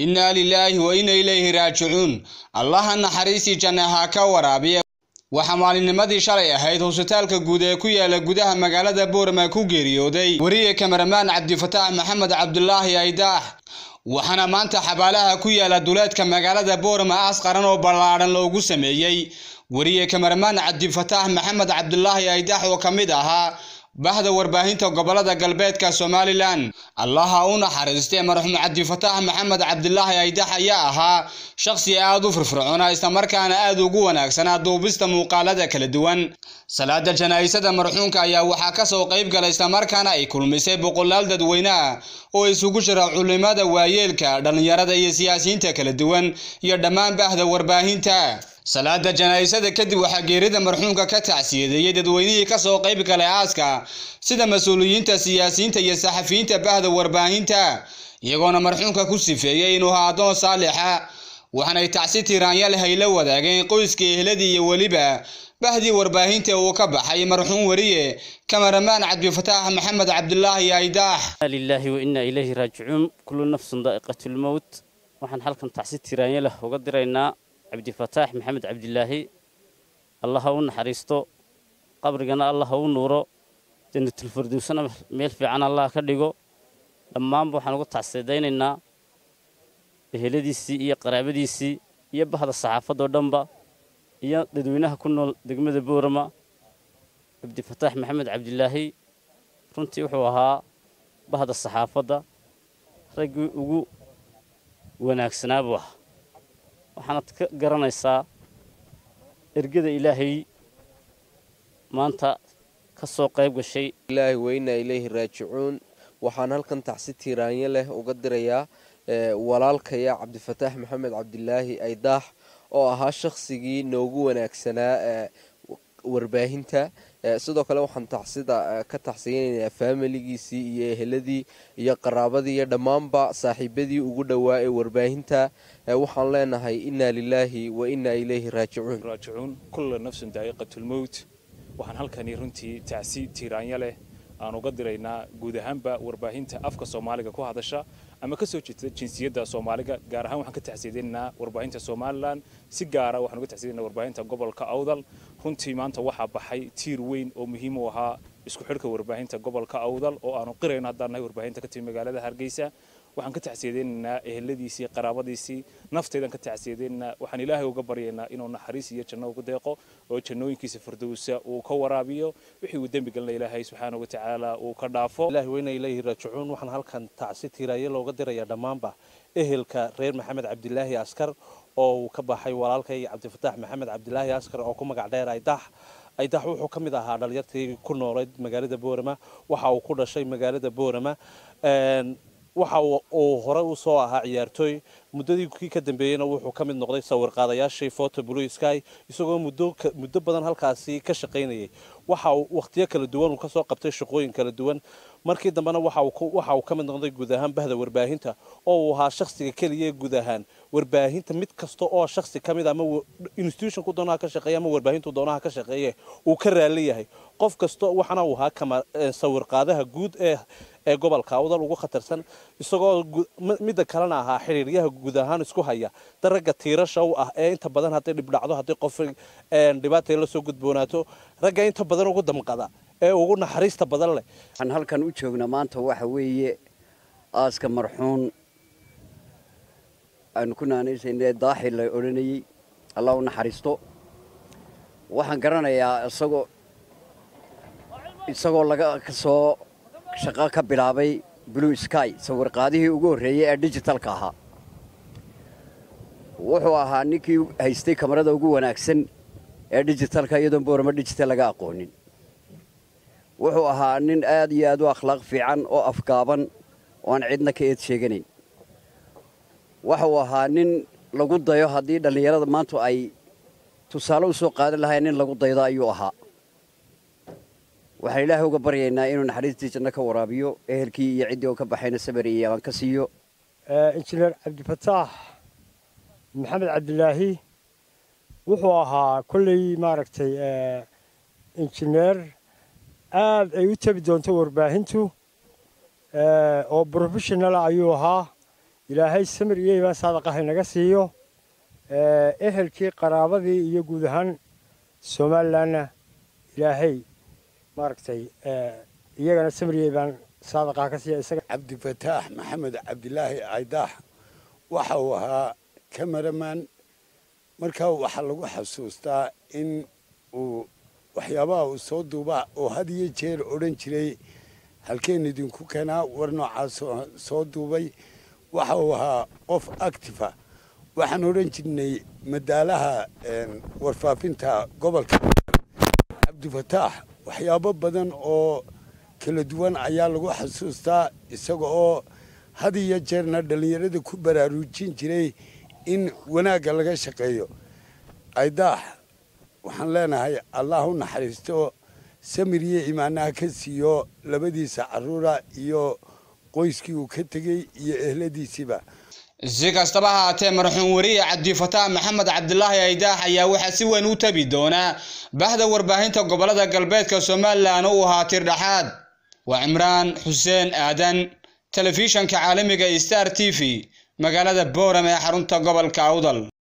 innaa lilaahi wa inna ilayhi raajicuun allaha naxariistii janna ha ka waraabiya waxaa maalinnimadii shalay ahayd hosbitaalka guud ee ku yaala gudaha magaalada boorama ku geeriyooday weriye kamaramaan cabdifataax maxamed cabdulaahi aydaax waxaana maanta xabaalaha ku yaala duleedka magaalada boorama aas qaran oo ballaadhan loogu sameeyey weriye kamaramaan cabdifataax maxamed cabdulaahi aydaax oo ka mid ahaa bahda warbaahinta gobolada galbeedka somalilan allaha u naxariistay marxuum cabdifataax maxamed cabdilaahi aydax ayaa ahaa shakhsi aad u firfircoona islamarkaana aad ugu wanaagsanaa duubista muuqaalada kala duwan salaada janaa'isada marxuumka ayaa waxaa kasoo qayb galay islamarkaana ay kulmisay boqolaal dadweyneah oo isugu jira culimada waayeelka dhallinyarada iyo siyaasiyiinta kala duwan iyo dhammaan bahda warbaahinta salaada janaa'isada kadib waxaa geerida marxuumka ka tacsiyadeeyey dadweynihii kasoo qayb galay aaska sida mas-uuliyiinta siyaasiyiinta iyo saxafiyiinta bahda warbaahinta iyagoona marxuumka ku sifeeyey inuu ahaa addoon saalixa waxaanay tacsi tiraanya leh ay la wadaageen qoyska ehladii iyo weliba bahdii warbaahinta uu ka baxay marxuum weriye kamaramaan cabdifataax maxamed cabdulaahi aydaax lilaahi wa innaa ilayhi raajicuun kullu nafsin daa'iqatulmowt waxaan halkan tacsi tiraanya leh uga diraynaa cabdifataax maxamed cabdilaahi allah ha u naxariisto qabrigana allah ha u nuuro jannatulfirdowsana meel fiican allah ka dhigo dhammaanba waxaan uga tacsidaynaynaa eheladiisii iyo qaraabadiisii iyo bahda saxaafadoo dhanba iyo dadweynaha ku nool degmada boorama cabdifataax maxamed cabdilaahi runtii wuxuu ahaa bahda saxaafadda raggii ugu wanaagsanaa buu ahaa waxaanad ka garanaysaa ergada ilaahay maanta ka soo qayb gashay ilaahi weynaa ilayhi raajicuun waxaan halkan tacsi tiiraanyo leh uga dirayaa walaalkaya cabdifataax maxamed cabdilaahi aydaax oo ahaa shakhsigii noogu wanaagsanaa warbaahinta sidoo kale waxaan tacsida ka tacsiyanaynaa faamiligiisii iyo eheladii iyo qaraabadii iyo dhammaanba saaxiibadii ugu dhowaa ee warbaahinta waxaan leenahay innaa lilaahi wa innaa ilayhi raajicuun raajicuun kulla nafsin daa'iqatulmowt waxaan halkani runtii tacsi tiiraanya leh aan uga diraynaa guud ahaanba warbaahinta afka soomaaliga ku hadasha ama ka soo jeeda jinsiyadda soomaaliga gaar ahaan waxaan ka tacsiyadaynaynaa warbaahinta somalilan si gaara waxaan uga tacsiyadaynaa warbaahinta gobolka awdal runtii maanta waxaa baxay tiir weyn oo muhiim u ahaa isku xidhka warbaahinta gobolka awdal oo aanu qirayno haddaan nahay warbaahinta ka timi magaalada hargeysa waxaan ka tacsiyadaynaynaa eheladiisii qaraabadiisii naftaydan ka tacsiyadaynaynaa waxaan ilaahay uga baryaynaa inuu naxariis iyo janno ugu deeqo oo jannooyinkiisa firdowsa uu ka waraabiyo wixii uu dembi galna ilaahay subxaana wa tacaala uu ka dhaafo ilaahi weyna ilayhi raajicuun waxaan halkan tacsi tiiraaye looga dirayaa dhammaanba ehelka reer maxamed cabdilaahi askar oo uu ka baxay walaalkay cabdifataax maxamed cabdilaahi askar oo ku magac dheer aydax aydax wuxuu ka mid ahaa dhalinyartii ku noolayd magaalada boorama waxa uu ku dhashay magaalada boorama waxa uu hore u soo ahaa ciyaartooy muddadii kii ka dambeeyeyna wuxuu ka mid noqday sawirqaadayaashii photo blue sky isagoo muddo muddo badan halkaasi ka shaqaynayay waxa uu wakhtiyo kala duwan uu ka soo qabtay shaqooyin kala duwan markii dambena waxa uu ka mid noqday guud ahaan bahda warbaahinta oo uu ahaa shakhsiga keliya ee guud ahaan warbaahinta mid kasta oo shakhsi ka mid ama institutionku doonaha ka shaqeeya ama warbaahintu doonaha ka shaqeeye uu ka raali yahay qof kasta waxana uu ahaa kama sawirqaadaha guud ee ee gobolka awdal ugu khatarsan isagoo midda kalena ahaa xiriiryaha guud ahaan isku haya daragga tiirasha u ah ee inta badan hadday dhibdhacdo haddii qof dhibaatay la soo gudboonaato ragga inta badan ugu damqada ee ugu naxariista badan leh waxaan halkan u joognaa maanta waxa weeye aaska marxuun aanu ku naanaysayna daaxi la odhanayey allah u naxariisto waxaan garanayaa isagoo isagoo laga kasoo shaqo ka bilaabay blue sky sawirqaadihii ugu horreeyey ee digitalka ahaa wuxuu ahaa ninkii haystay kamarada ugu wanaagsan ee digitalka iyadoon boorama digital laga aqoonin wuxuu ahaa nin aad iyo aad u akhlaaq fiican oo afgaaban oo aan cidna ka eed sheeganayn waxuu ahaa nin lagu dayo haddii dhallinyarada maanta ay tusaale u soo qaadan lahayn nin lagu daydo ayuu ahaa waxaan ilaahay uga baryaynaa inuu naxariistii janno ka waraabiyo ehelkii iyo ciddii oo ka baxayna sabar iyo amaan ka siiyo injineer cabdifataax maxamed cabdilaahi wuxuu ahaa kolley maaragtay injineer aad ay u tabi doonto warbaahintu oo professionala ayuu ahaa ilaahay samir iyo iibaan saadaqa haynaga siiyo ehelkii qaraabadii iyo guud ahaan somalilanna ilaahay maaragtay iyagana samir iyo iibaan saadaqa ka siiya isaga cabdifataax maxamed cabdilaahi aydaax waxa uu ahaa cameraman markaa waxaa lagu xasuustaa in uu waxyaabaha uu soo duuba oo had iyo jeer odhan jiray halkeen idinku keenaa war noocaas soo duubay waxa uu ahaa qof actifa waxaan odhan jirnay madaalaha warfaafinta gobolka cabdifataax waxyaabo badan oo kala duwan ayaa lagu xasuustaa isaga oo had iyo jeerna dhallinyarada ku baraarujin jiray in wanaagga laga shaqeeyo aydaax waxaan leenahay allah u naxariisto samir iyo imaanaha ka siiyo labadiisa caruura iyo qoyskii uu ka tegey iyo ehladiisiiba si kastaba haatee marxuum wariye cabdifataax maxamed cabdilaahi aydaax ayaa waxaa si weyn u tabi doonaa bahda warbaahinta gobolada galbeedka somalilan u ahaa tir dhexaad waa cimraan xuseen aadan telefishanka caalamiga star t v magaalada boorame ee xarunta gobolka awdal